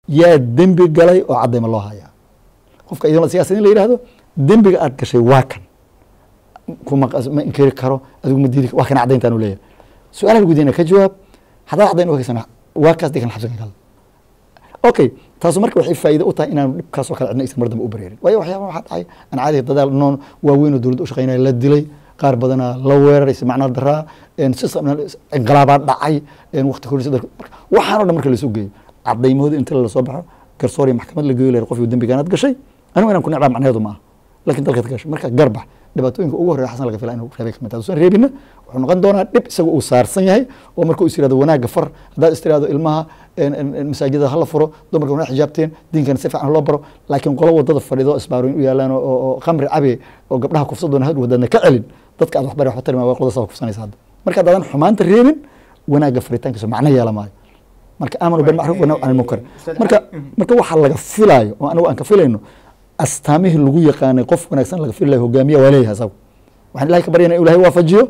yaa dembi galay oo caddayma loo hayaa qofka iyadoo siyaasad in la yidhahdo dembiga aad gashay waa kan kuma ma inkiri karo adigu ma diidi waa kan caddayntaan u leeyahay su-aalaha lagu diinaya ka jawaab haddaad caddayn uhaysana waa kaas dee kan xabsiga gal okay taasu marka waxay faa'iido u tahay inaanu dhibkaasoo kale cidna aysan mar dambe u bareerin waayo waxyaaba waxaa dhacay aan caadiga dadaal noon waaweyn oo dowladda u shaqeynaya la dilay qaar badanaa la weeraray si macnaa daraa system inqilaabaa dhacay waqti kordhisa dalka waxaan o dhan marka lasu geeyo cadaymahooda inta lasoo baxo garsoor iyo maxkamad la geeyo leer qofkii dembigaanaad gashay anigu inaan ku necbaa macnaheedu maaha lakin dalkaad ka gashay marka garbax dhibaatooyinka ugu horreya xasan laga filaa inuu reebay kamid tahay usan reebina wuxuu noqon doonaa dhib isaga uu saarsan yahay oo marka is yirahdo wanaagga far haddaad is tirahdo ilmaha masaajidada hala furo dumarka wana xijaabteen diinkana si fiican loo baro laakiin qolo wadada fadhido isbaarooyin u yaalaan oo khamri cabe oo gabdhaha kufsa doona hadhow haddaadna ka celin dadka aad waxbari waxba tarima waa qodasa kufsanaysa hadda marka haddaadan xumaanta reebin wanaagga faritaankiisa macno yeela maayo marka aamanu bilmacruuf wanaw can ilmunkar marka marka waxaa laga filaayo oo anigu aan ka filayno astaamihii lagu yaqaanay qof wanaagsan laga filayo hogaamiya waa leeyahay asagu waxaan ilahay ka baryana in ilahay waafajiyo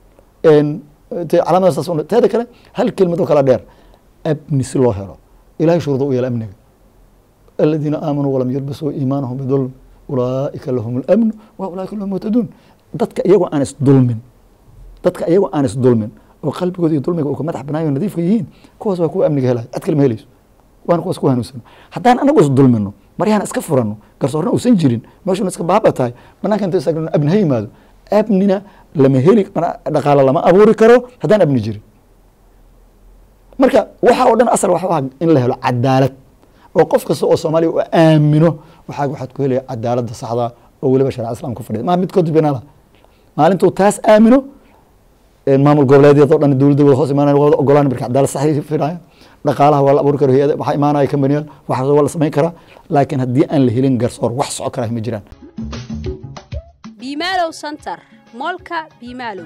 calaamada saas teeda kale hal kelmad oo kala dheer abni si loo helo ilahay shuruuda u yeela amniga aladiina aamanuu walam yalbasuu iimaanahum bidulm ulaaika lahum اlamnu wa ulaaika lahum muhtaduun dadka iyagoo aan isdulmin dadka iyagoo aan isdulmin oo qalbigooda iyo dulmiga uu ka madax banaayo nadiifka yihiin kuwaas waa kuwa amniga helaya cid kale ma helayso waana kuwaas ku hanuunsano haddaan anagu isdulmino maryahan iska furano garsoorna uusan jirin meeshuna iska baaba tahay banaanka inta isagno abni ha yimaado abnina lama heli dhaqaalo lama abuuri karo haddaan abni jirin marka waxa oo dhan asal waxa ah in la helo cadaalad oo qof kasta oo soomaaliya u aamino waxaa waxaad ku helaya cadaaladda saxda oo weliba sharca islam ku fadhida maa mid kodbinala maalintuu taas aamino maamul goboleedyada o dhan dowladda wada hoos imaanaya wada ogolaan marka cadaalad saxay filaya dhaqaalaha waa la abuuri kara hay-ada waxaa imaanaya kambaniyaal waxaas waa la samayn karaa laakiin haddii aan la helin garsoor wax soco karaa ma jiraan biimaalow center moolka biimaalow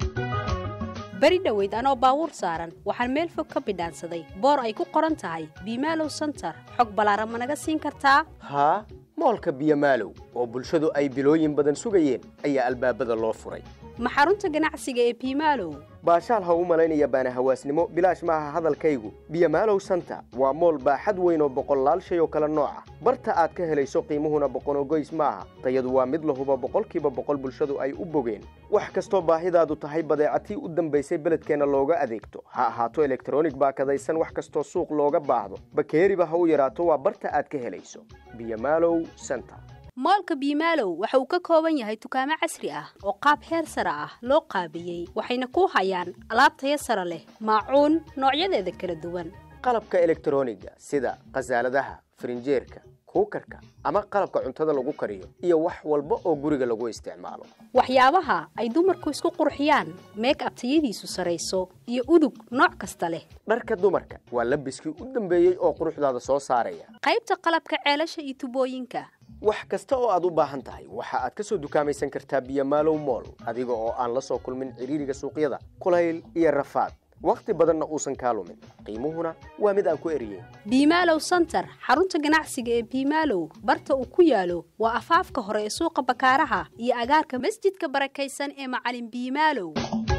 beri dhoweyd anoo baabuur saaran waxaan meel fog ka bidhaansaday boor ay ku qoran tahay biimaalow center xog ballaaran ma naga siin kartaa haa moolka biyomaalow oo bulshadu ay bilooyin badan sugayeen ayaa albaabada loo furay ma xarunta ganacsiga ee biimaalow baashaal ha u malaynaya baana hawaasnimo bilaash maaha hadalkaygu biyomaalow santa waa mool baaxad weyn oo boqollaal shay oo kale nooca barta aad ka helayso qiimuhuna boqonogoys maaha tayadu waa mid lahuba boqolkiiba boqol bulshadu ay u bogeen wax kastoo baahidaadu tahay badeecatii u dambaysay beledkeenna looga adeegto ha ahaato elektronig baakadaysan wax kastoo suuq looga baahdo bakeeriba ha u yaraato waa barta aad ka helayso biyomaalow center moolka biimaalow waxa uu ka kooban yahay dukaamo casri ah oo qaab heer sare ah loo qaabiyey waxayna ku hayaan alaab taya sare leh maacuun noocyadeeda kala duwan qalabka elektroniga sida khasaaladaha farinjeerka kuukarka ama qalabka cuntada lagu kariyo iyo wax walba oo guriga lagu isticmaalo waxyaabaha ay dumarku isku qurxiyaan meek ab tayadiisu sarayso iyo udug nooc kasta leh dharka dumarka waa labiskii u dambeeyey oo quruxdaada soo saaraya qaybta qalabka ceelasha iyo tubooyinka wax kasta oo aad u baahan tahay waxa aad ka soo dukaamaysan kartaa biyomaalow mool adiga oo aan la soo kulmin ciriiriga suuqyada kulayl iyo rafaad wakhti badanna uusan kaa lumin qiimuhuna waa mid aan ku eriyeyn biimaalow center xarunta ganacsiga ee biimaalow barta uu ku yaalo waa afaafka hore ee suuqa bakaaraha iyo agaarka masjidka barakaysan ee macalin biimaalow